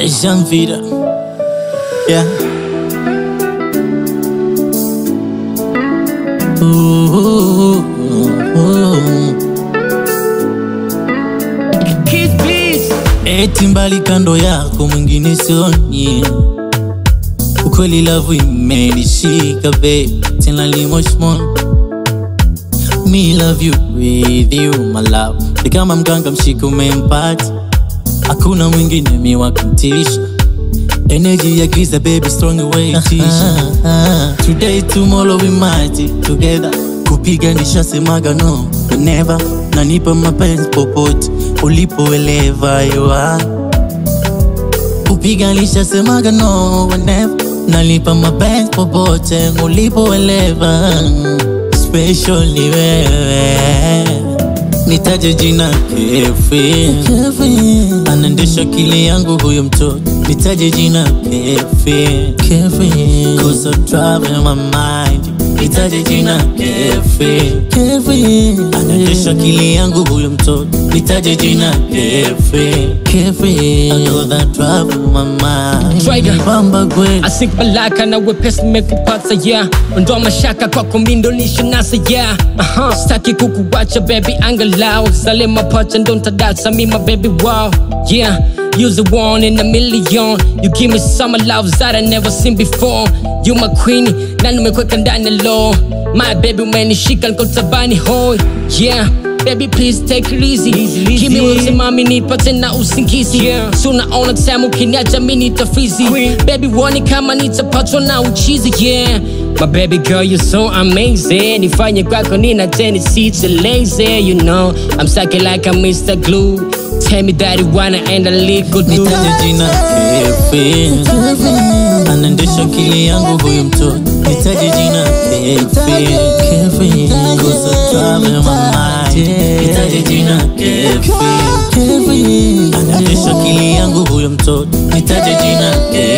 Jean Vida. Yeah. Ooh, ooh, ooh. Kid please. Eti mbali kando yako mwingine sioni, ukweli lavu imenishika babe, tena limoshmon Me love you with you my love, ni kama mganga mshika umempata, hakuna mwingine mi wa kumtisha Energy ya giza baby strong away tisha Today tomorrow we might be together Kupiganisha semaga no never Nanipa mapenzi popote ulipoelewa you are Kupiganisha semaga no never Nalipa mapenzi popote ulipoelewa Special ni wewe Nitaje jina Kefi Anaendesha akili yangu huyo mtoto Nitaje jina Kefi Cause I'm driving my mind Nitaje jina Kefi Anaendesha akili yangu huyo mtoto Nitaje jina Kefi I know that driving my mind Strider. Bamba kweli asink malaka na wepesi nimekupata yeah ondoa mashaka kwako mindonisha nasa yeah uh-huh. staki kukuwacha baby angalau zale mapacha ndo ntadasa mima baby wow yeah You're the one in a million You give me some love that I never seen before You my queen na nimekweka ndani ya law My baby umenishika niko tabani hoi Yeah Baby please take it easy, Give me wote mami nipate na usingizi yeah. So naona time ukiniacha mi nitafizi Baby wani kama nitapatwa na uchizi yeah My baby girl you're so amazing Nifanye kwako nina tendency to lazy You know I'm stuck like I'm Mr. Glue Tell me that you wanna end a legal do Nitaje jina Kefi Anaendesha akili yangu huyu mtoto Nitaje jina Kefi Cause I'm driving my mind Nitaje jina Kefi Anaendesha akili yangu huyo mtoto Nitaje jina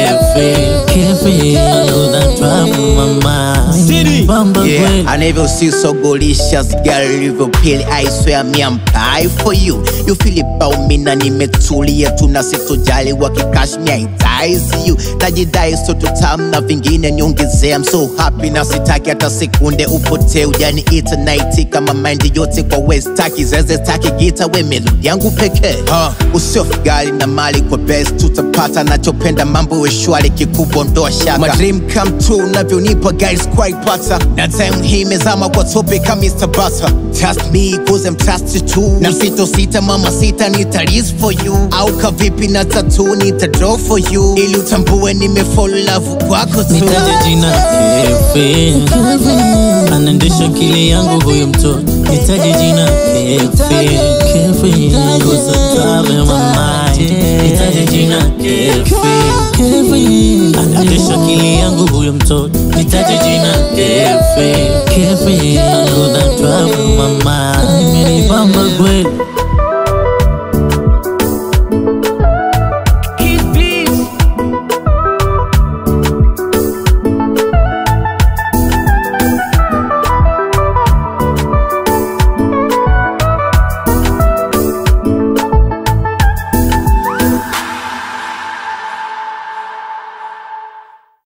Kefi I know that driving my mind Bamba Yeah, kweli I never see so delicious girl livyo pili I swear me I'm pie for you You feel it about me na nimetulia tu na sitojali wakikash me I die see you Najidai so tutam na vingine niongezea I'm so happy na sitaki hata sekunde upotee ujani ita night kama mind yote kwa west taki zeze taki gita we melodi yangu pekee uh, usiofu gari na mali kwa best tutapata nachopenda mambo we shwari kikubwa ndoa shaka My dream come true navyonipa guys quite pata na time hii mezama kwa topic kama Mr. Butter Trust me cause I'm trusted too na sito sita mama sita nita risk for you au kavipi na tatu nita draw for you ili utambue nimefall love kwako tu Nitaje jina Kefi Anaendesha akili yangu huyu mtoto Nitaje jina Kefi Cause I'm driving my mind Nitaje jina Kefi Anaendesha akili yangu huyu mtoto Nitaje jina Kefi I know that driving my mind Imenibamba kweli